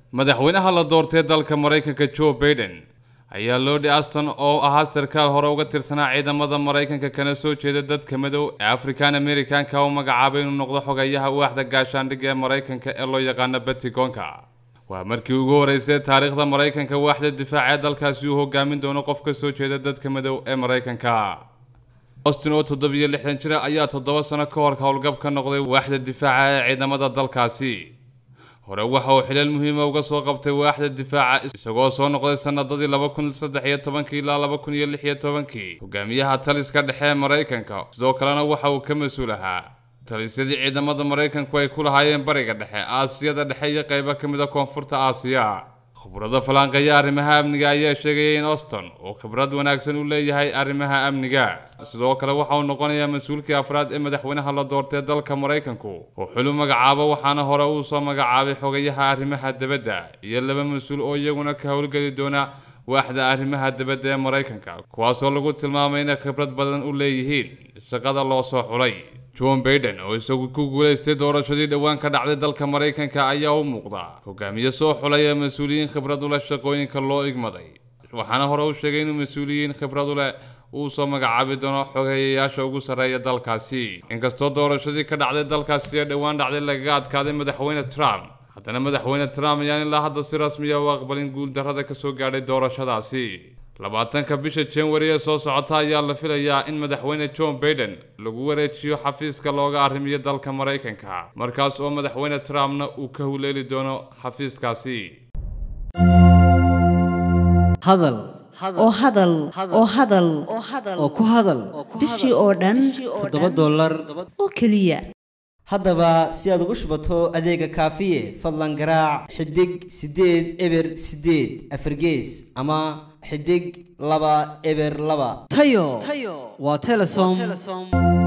madaxweynaha la doortay dalka maraykanka joe baiden ayaa lodi aston oo ahaa sarkaal hore uga tirsanaa ciidamada maraykanka kana soo jeeda dadka madow ee african americanka u magacaabay inuu noqdo xogayaha waaxda gaashaandhigga ee maraykanka ee loo yaqaano batigonka waa markii ugu horeysay taariikhda maraykanka waaxda difaaca ee dalkaasi uu hogaamin doono qof ka soo jeeda dadka madow ee maraykanka austin oo toddobiyo lixdan jira ayaa toddoba sano ka hor howlgab ka noqday waaxda difaaca ee ciidamada dalkaasi hore waxa uu xilal muhiima uga soo qabtay waaxda difaaca isagoo soo noqday sanadadii laba kun saddex iyo tobankii ilaa laba kun iyo lix iyo tobankii hogaamiyaha taliska dhexe ee maraykanka sidoo kalena waxa uu ka mas-uul ahaa talisyadii ciidamada maraykanku ay ku lahaayeen bariga dhexe aasiyada dhexe iyo qaybo ka mid a koonfurta aasiya khibrado falanqeeya arrimaha amniga ayaa sheegaya in auston uu khibrad wanaagsan u leeyahay arrimaha amniga sidoo kale waxa uu noqonayaa mas-uulkii afraad ee madaxweynaha la doortay dalka maraykanku oo xulu magacaabo waxaana hore uu soo magacaabay xogayaha arrimaha dibadda iyo laba mas-uul oo iyaguna ka howlgeli doona waaxda arrimaha dibadda ee maraykanka kuwaasoo lagu tilmaamay inay khibrad badan u leeyihiin shaqada loo soo xulay john baiden oo isagu ku guulaystay doorashadii dhowaan ka dhacday dalka maraykanka ayaa u muuqda hogaamiye soo xulay ee mas-uuliyiin khibrad u leh shaqooyinka loo igmaday waxaana hore u sheegay inuu mas-uuliyiin khibrad u leh uu soo magacaabi doono xogeeyayaasha ugu sarreeya dalkaasi inkastoo doorashadii ka dhacday dalkaasi ee dhowaan dhacday lagaga adkaaday madaxweyne trump haddana madaxweyne trump ayaan ilaa hadda si rasmiya u aqbalin guuldarrada ka soo gaadhay doorashadaasi labaatanka bisha january ee soo socota ayaa la filayaa in madaxweyne john baiden lagu wareejiyo xafiiska looga arrimiyo dalka maraykanka markaas oo madaxweyne trumpna uu ka huleeli doono xafiiskaasi hadal oo hadal oo hadal oo ku hadal bishii oo dhan toddoba dollar oo keliya haddaba si aad ugu shubato adeega kaafiye fadlan garaac xidig siddeed eber siddeed afargees ama xidig laba eber laba tayo waa telesom